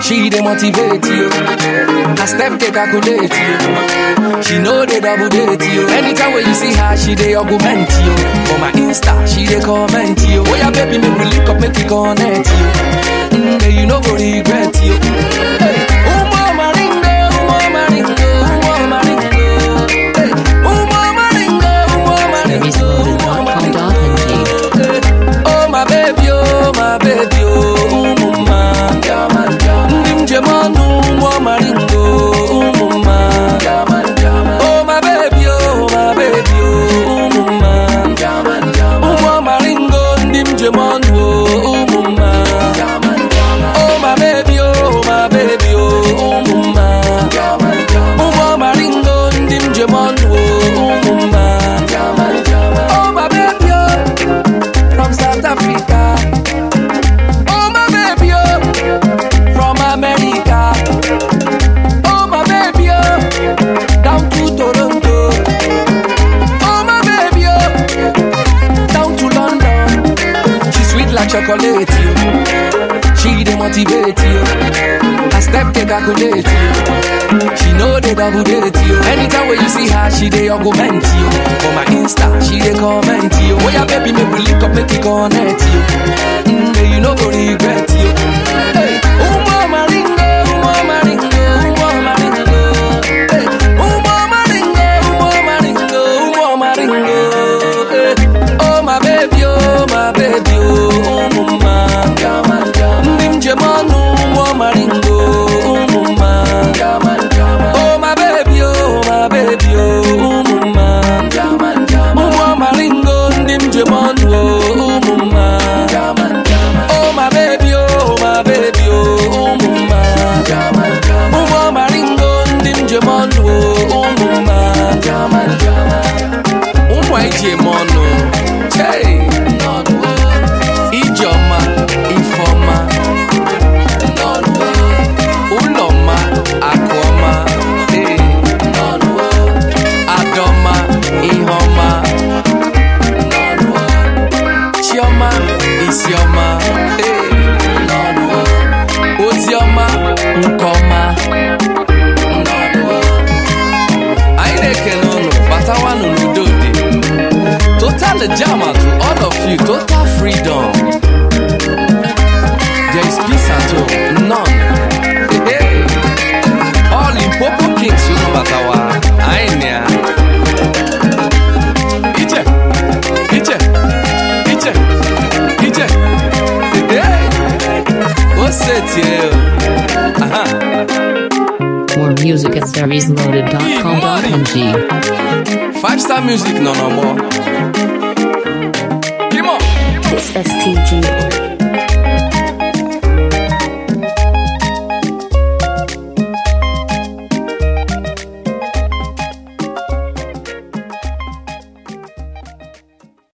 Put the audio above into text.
She dey motivate you. I step dey calculate you. She know they double date you. Anytime when you see her, she dey augment you. For my Insta, she dey comment you. Oh yeah, baby, make we link up, make we connect you. Mm, then you no go regret you. Hey, umo maringo, umo maringo, umo maringo. Hey, umo maringo, umo maringo, umo maringo. Parisloaded.com.ng. Oh my baby, oh my baby, oh umuma Ndị njem ọnụ ụmụ maringo umuma Oh my baby, oh my baby, oh umuma Ụmụ maringo ndị njem ọnụ oh umuma Oh my baby, oh my baby, oh umuma Ụmụ maringo ndị njem ọnụ oh umuma Oh my baby, oh from South Africa. Oh my baby, oh, from America. Oh my baby, oh, down to Toronto. Oh my baby, oh, down to London. She sweet like chocolate, you. She dey motivate you. I step dey calculate you. She know they double date you. Anytime when you see her, she dey augment you. For my Insta, she dey comment you. Oh yeah, baby, make we link up, make we connect you. Mm, then you no go regret you. Hey, umo maringo, umo maringo, umo maringo. Hey, umo maringo, umo maringo, umo maringo. Hey, oh my baby, oh my baby, oh umuma. Ndị njem ọnụ ụmụ maringo, umuma. Oh my baby, oh my baby, oh umuma. Ụmụ maringo, ndị njem ọnụ, oh umuma. Oh my baby, oh my baby, oh umuma. Ụmụ maringo, ndị njem ọnụ, oh umuma. Ụmụ anyị ji eme ọnụ, chei. Ijeọma, Ifeọma, ụlọma, akụọma, ee. Adọma, Iheọma, Chiọma, Isiọma, ee. Oziọma, Nkọma. Anyị na-ekele ụnụ batawanụ n'udo dị. Total Jama to all of you, total freedom. There is peace at home, none. Hey, hey. All in Popo Kings, you know Batawa. Ainia. Ije, Ije, Ije, Ije. Hey, what's it here? Aha. More music at parisloaded.com.ng. Five star music, no, no more. Come on. It's STG.